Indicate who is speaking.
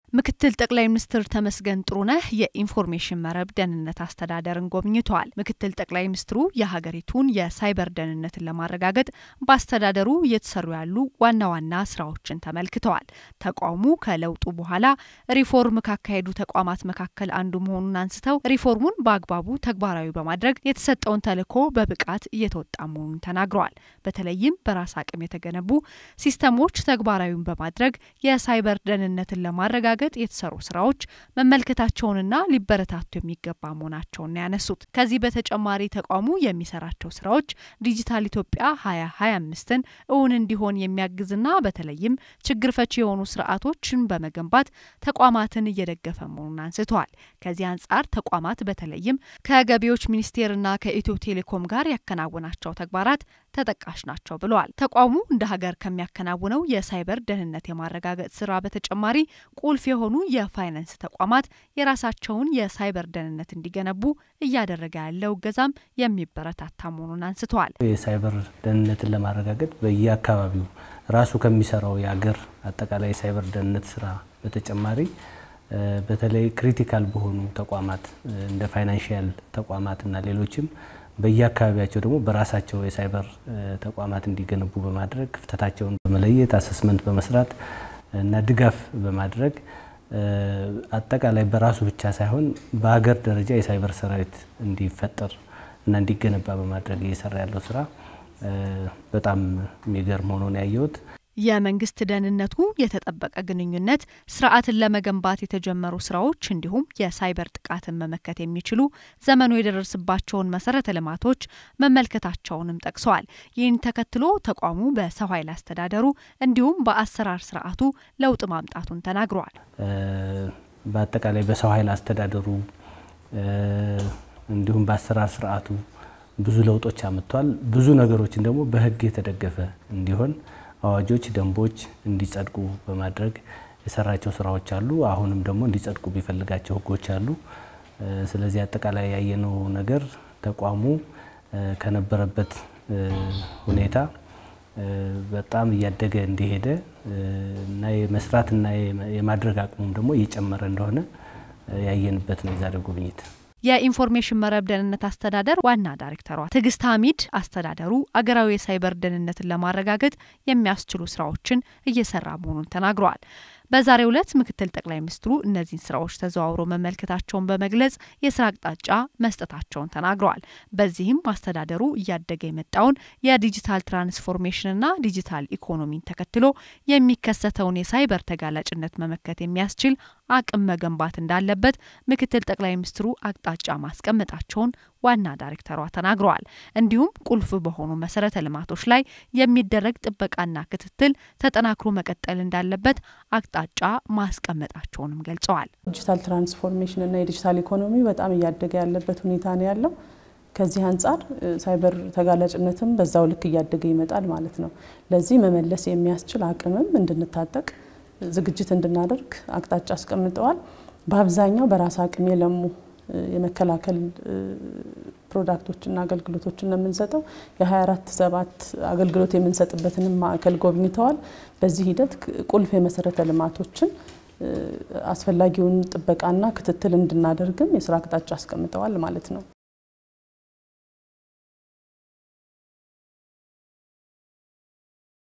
Speaker 1: ምክትል ጠቅላይ ሚኒስትር ተመስገን ጥሩነህ የኢንፎርሜሽን መረብ ደህንነት አስተዳደርን ጎብኝተዋል። ምክትል ጠቅላይ ሚኒስትሩ የሀገሪቱን የሳይበር ደህንነትን ለማረጋገጥ በአስተዳደሩ እየተሰሩ ያሉ ዋና ዋና ስራዎችን ተመልክተዋል። ተቋሙ ከለውጡ በኋላ ሪፎርም ካካሄዱ ተቋማት መካከል አንዱ መሆኑን አንስተው ሪፎርሙን በአግባቡ ተግባራዊ በማድረግ የተሰጠውን ተልዕኮ በብቃት እየተወጣ መሆኑን ተናግረዋል። በተለይም በራስ አቅም የተገነቡ ሲስተሞች ተግባራዊውን በማድረግ የሳይበር ደህንነትን ለማረጋገጥ ገጥ የተሰሩ ስራዎች መመልከታቸውንና ሊበረታቱ የሚገባ መሆናቸውን ያነሱት። ከዚህ በተጨማሪ ተቋሙ የሚሰራቸው ስራዎች ዲጂታል ኢትዮጵያ ሀያ ሀያ አምስትን እውን እንዲሆን የሚያግዝና በተለይም ችግር ፈቺ የሆኑ ስርዓቶችን በመገንባት ተቋማትን እየደገፈ መሆኑን አንስተዋል። ከዚህ አንጻር ተቋማት በተለይም ከገቢዎች ሚኒስቴርና ከኢትዮ ቴሌኮም ጋር ያከናወናቸው ተግባራት ተጠቃሽ ናቸው ብለዋል። ተቋሙ እንደ ሀገር ከሚያከናውነው የሳይበር ደህንነት የማረጋገጥ ስራ በተጨማሪ ቁልፍ የሆኑ የፋይናንስ ተቋማት የራሳቸውን የሳይበር ደህንነት እንዲገነቡ እያደረገ ያለው እገዛም የሚበረታታ መሆኑን አንስተዋል።
Speaker 2: የሳይበር ደህንነትን ለማረጋገጥ በየአካባቢው ራሱ ከሚሰራው የሀገር አጠቃላይ የሳይበር ደህንነት ስራ በተጨማሪ በተለይ ክሪቲካል በሆኑ ተቋማት እንደ ፋይናንሽያል ተቋማት እና ሌሎችም በየአካባቢያቸው ደግሞ በራሳቸው የሳይበር ተቋማት እንዲገነቡ በማድረግ ክፍተታቸውን በመለየት አሰስመንት በመስራት እና ድጋፍ በማድረግ አጠቃላይ በራሱ ብቻ ሳይሆን በሀገር ደረጃ የሳይበር ሰራዊት እንዲፈጠር እና እንዲገነባ በማድረግ እየሰራ ያለው ስራ በጣም የሚገርም ሆኖ ነው ያየሁት።
Speaker 1: የመንግስት ደህንነቱ የተጠበቀ ግንኙነት ስርዓትን ለመገንባት የተጀመሩ ስራዎች እንዲሁም የሳይበር ጥቃትን መመከት የሚችሉ ዘመኑ የደረስባቸውን መሰረተ ልማቶች መመልከታቸውንም ጠቅሰዋል። ይህን ተከትሎ ተቋሙ በሰው ኃይል አስተዳደሩ እንዲሁም በአሰራር ስርዓቱ ለውጥ ማምጣቱን ተናግረዋል።
Speaker 2: በአጠቃላይ በሰው ኃይል አስተዳደሩ እንዲሁም በአሰራር ስርዓቱ ብዙ ለውጦች አምጥቷል። ብዙ ነገሮችን ደግሞ በህግ የተደገፈ እንዲሆን አዋጆች፣ ደንቦች እንዲጸድቁ በማድረግ የሰራቸው ስራዎች አሉ። አሁንም ደግሞ እንዲጸድቁ ቢፈልጋቸው ህጎች አሉ። ስለዚህ አጠቃላይ ያየነው ነገር ተቋሙ ከነበረበት ሁኔታ በጣም እያደገ እንደሄደ እና የመስራትና የማድረግ አቅሙም ደግሞ እየጨመረ እንደሆነ ያየንበት ነው የዛሬው ጉብኝት።
Speaker 1: የኢንፎርሜሽን መረብ ደህንነት አስተዳደር ዋና ዳይሬክተሯ ትዕግስት ሀሚድ አስተዳደሩ አገራዊ የሳይበር ደህንነትን ለማረጋገጥ የሚያስችሉ ስራዎችን እየሰራ መሆኑን ተናግረዋል። በዛሬው ዕለት ምክትል ጠቅላይ ሚኒስትሩ እነዚህን ስራዎች ተዘዋውሮ መመልከታቸውን በመግለጽ የስራ አቅጣጫ መስጠታቸውን ተናግረዋል። በዚህም አስተዳደሩ እያደገ የመጣውን የዲጂታል ትራንስፎርሜሽንና ዲጂታል ኢኮኖሚን ተከትሎ የሚከሰተውን የሳይበር ተጋላጭነት መመከት የሚያስችል አቅም መገንባት እንዳለበት ምክትል ጠቅላይ ሚኒስትሩ አቅጣጫ ማስቀመጣቸውን ዋና ዳይሬክተሯ ተናግረዋል። እንዲሁም ቁልፍ በሆኑ መሰረተ ልማቶች ላይ የሚደረግ ጥበቃና ክትትል ተጠናክሮ መቀጠል እንዳለበት አቅጣጫ ማስቀመጣቸውንም ገልጸዋል።
Speaker 3: ዲጂታል ትራንስፎርሜሽን እና የዲጂታል ኢኮኖሚ በጣም እያደገ ያለበት ሁኔታ ነው ያለው። ከዚህ አንጻር ሳይበር ተጋላጭነትም በዛው ልክ እያደገ ይመጣል ማለት ነው። ለዚህ መመለስ የሚያስችል አቅምም እንድንታጠቅ ዝግጅት እንድናደርግ አቅጣጫ አስቀምጠዋል። በአብዛኛው በራስ አቅም የለሙ የመከላከል ፕሮዳክቶችና አገልግሎቶችን ነው የምንሰጠው። የ24 ሰባት አገልግሎት የምንሰጥበትንም ማዕከል ጎብኝተዋል። በዚህ ሂደት ቁልፍ የመሰረተ ልማቶችን አስፈላጊውን ጥበቃና ክትትል እንድናደርግም የስራ አቅጣጫ አስቀምጠዋል ማለት ነው።